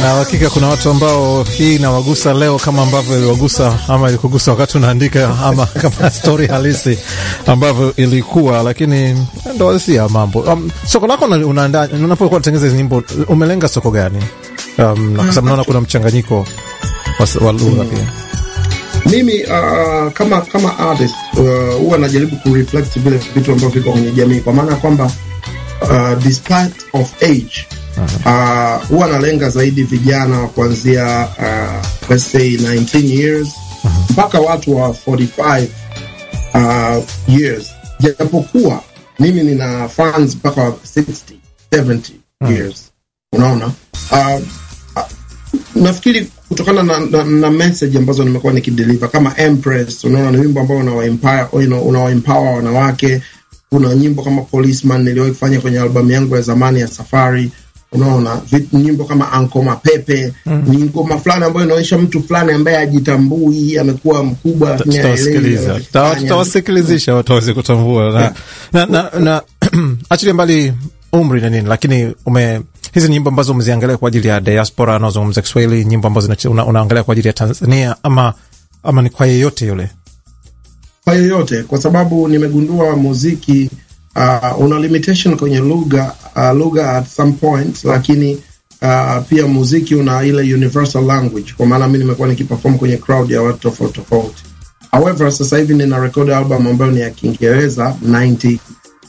na hakika kuna watu ambao hii inawagusa leo kama ambavyo iliwagusa ama ilikugusa wakati unaandika ama kama stori halisi ambavyo ilikuwa, lakini ndo halisia mambo. Um, soko lako unaandaa unapokuwa unatengeneza hizi nyimbo, umelenga soko gani? Um, na kwa sababu naona kuna mchanganyiko wa, wa lugha pia. Mimi uh, kama kama artist huwa uh, najaribu kureflect vile vitu ambavyo viko kwenye jamii, kwa maana ya kwamba uh, despite of age huwa uh, nalenga zaidi vijana wa kuanzia uh, let's say 19 years mpaka watu wa 45 uh, years, japokuwa mimi nina fans mpaka wa 60 70 years. Unaona, uh, uh, nafikiri kutokana na, na, na message ambazo nimekuwa nikideliver kama Empress, unaona ni wimbo ambao unawaempower unawaempower wanawake. Kuna nyimbo kama Policeman niliwahi kufanya kwenye albamu yangu ya zamani ya Safari unaona nyimbo kama Anko Mapepe mm. ni ngoma fulani ambayo inaonyesha mtu fulani ambaye ajitambui, amekuwa mkubwa, lakini tutawasikiliza tutawasikilizisha watu waweze kutambua na, na, na, na achilia mbali umri na nini, lakini ume hizi nyimbo ambazo umeziangalia kwa ajili ya diaspora anaozungumza Kiswahili, nyimbo ambazo una, unaangalia kwa ajili ya Tanzania ama, ama ni kwa yeyote yule? Kwa yeyote, kwa sababu nimegundua muziki Uh, una limitation kwenye lugha uh, lugha at some point, lakini uh, pia muziki una ile universal language, kwa maana mimi nimekuwa nikiperform kwenye crowd ya watu tofauti tofauti. However, sasa hivi nina record album ambayo ni ya Kiingereza 90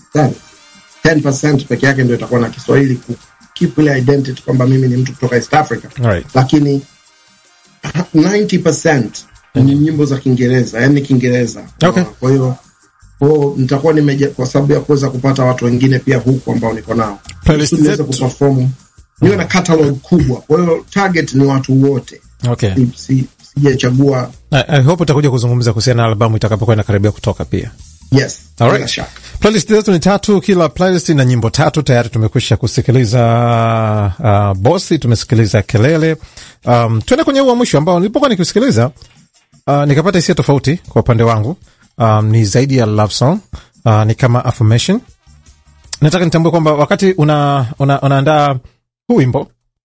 10% peke yake ndio itakuwa na Kiswahili ku keep ile identity kwamba mimi ni mtu kutoka East Africa right. Lakini 90% ni nyimbo za Kiingereza, yani Kiingereza okay. Kwa hiyo kwao nitakuwa nimeja kwa sababu ya kuweza kupata watu wengine pia huku ambao niko nao niweze kuperform, niwe na catalog kubwa. Kwa hiyo target ni watu wote okay. Si, sijachagua. I hope utakuja kuzungumza kuhusiana na albamu itakapokuwa inakaribia kutoka pia. Yes, alright. Playlist zetu ni tatu, kila playlist na nyimbo tatu. Tayari tumekwisha kusikiliza uh, bosi, tumesikiliza kelele. Um, tuende kwenye huu wa mwisho ambao nilipokuwa nikisikiliza uh, nikapata hisia tofauti kwa upande wangu. Um, ni zaidi ya love song uh, ni kama affirmation. Nataka nitambue kwamba wakati una, una, unaandaa huu wimbo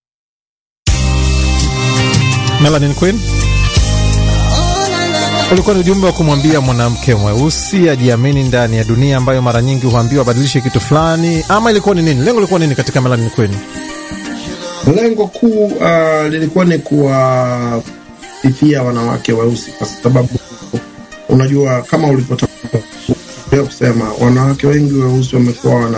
Melanin Queen ulikuwa ni ujumbe wa kumwambia mwanamke mweusi ajiamini ndani ya dunia ambayo mara nyingi huambiwa abadilishe kitu fulani, ama ilikuwa ni nini? Lengo lilikuwa nini katika Melanin Queen? Lengo kuu uh, lilikuwa ni kuwasifia wanawake weusi kwa sababu unajua kama ulivyotangulia kusema wanawake wengi weusi wamekuwa wana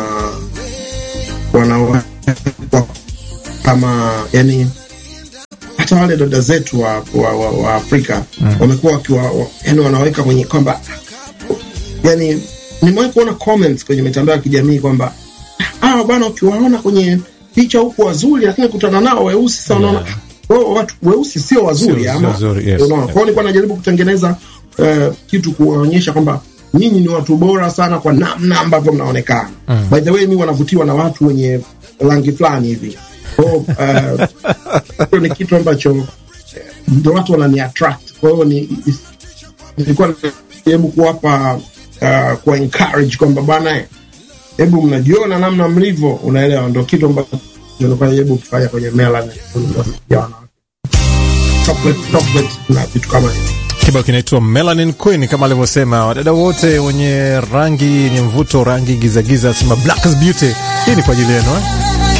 wanawekwa kama yani, hata wale dada zetu wa, wa, wa, wa Afrika mm. wamekuwa wakiwa yani wanaweka kwenye kwamba yani, nimewahi kuona comments kwenye mitandao ya kijamii kwamba ah, bwana ukiwaona kwenye picha huku wazuri, lakini kutana nao weusi sasa, unaona yeah. watu weusi sio wazuri ama yes, unaona. Kwa hiyo nilikuwa najaribu kutengeneza Uh, kitu kuwaonyesha kwamba nyinyi ni watu bora sana kwa namna ambavyo mnaonekana. mm. By the way, mi wanavutiwa na watu wenye rangi fulani hivi kwao. Uh, ni kitu ambacho ndo watu wanani attract. Kwa hiyo ni nilikuwa najaribu kuwapa uh, kuwa encourage kwamba bwana, hebu mnajiona namna mlivyo, unaelewa, ndo kitu ambacho nilikuwa najaribu kufanya kwenye Melanin ya wanawake, chocolate chocolate na vitu kama hivyo. Kibao kinaitwa Melanin Queen kama alivyosema wadada wote wenye rangi yenye mvuto, rangi gizagiza, sema black is beauty. Hii ni kwa ajili yenu eh?